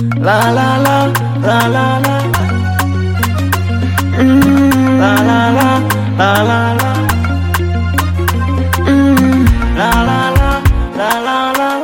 La la la la la la. Mm, la la la la la la. Mm, la la la la la la.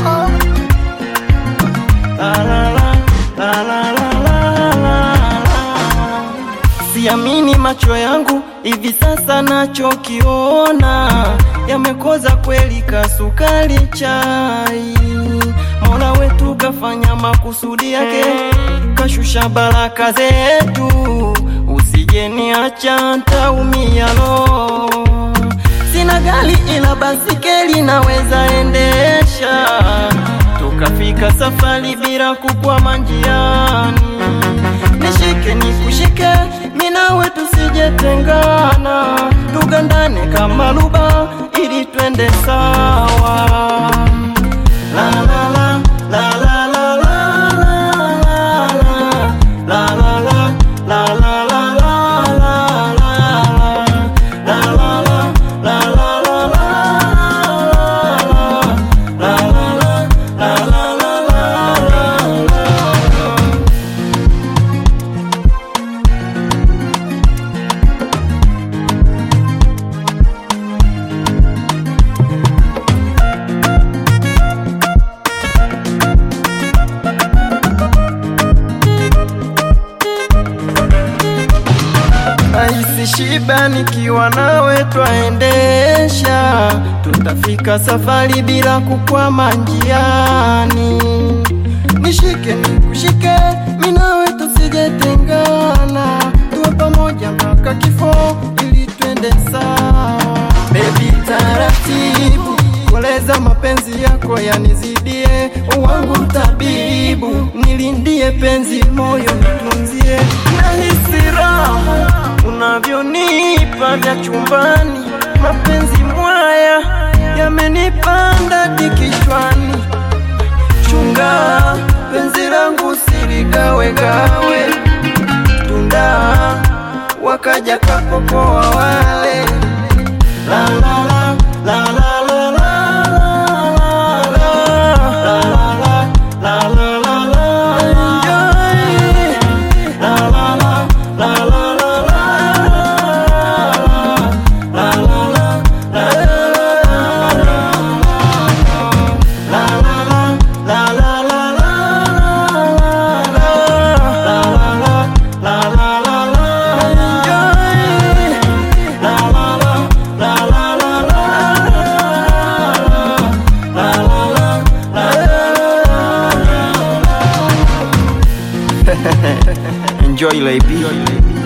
La la la la la la la la. Siamini macho yangu hivi sasa, nachokiona yamekoza kweli, kasukari chai. Mola wetu kafanya makusudi yake, kashusha baraka zetu, usijeniacha ntaumia lo. Sina gari ila basikeli naweza endesha, tukafika safari bila kukwama njiani. Nishike nikushike, mimi nawe tusijetengana, tugandane kama luba ili twende sawa. La la la la la la la la la la la la la la la la la Nahisi shiba nikiwa nawe twaendesha, tutafika safari bila kukwama njiani. Nishike nikushike, mimi nawe tusijetengana, tuwe pamoja mpaka kifo ili twende sawa. Baby taratibu, koleza mapenzi yako yanizidie, wangu tabibu, nilindie penzi moyo nitunzie, nahisi raha unavyonipa vya chumbani, mapenzi mwaya yamenipanda hadi kichwani. Chunga penzi langu siligawegawe, tunda wakaja kapopoa wale la la la la la la la Enjoy, lady.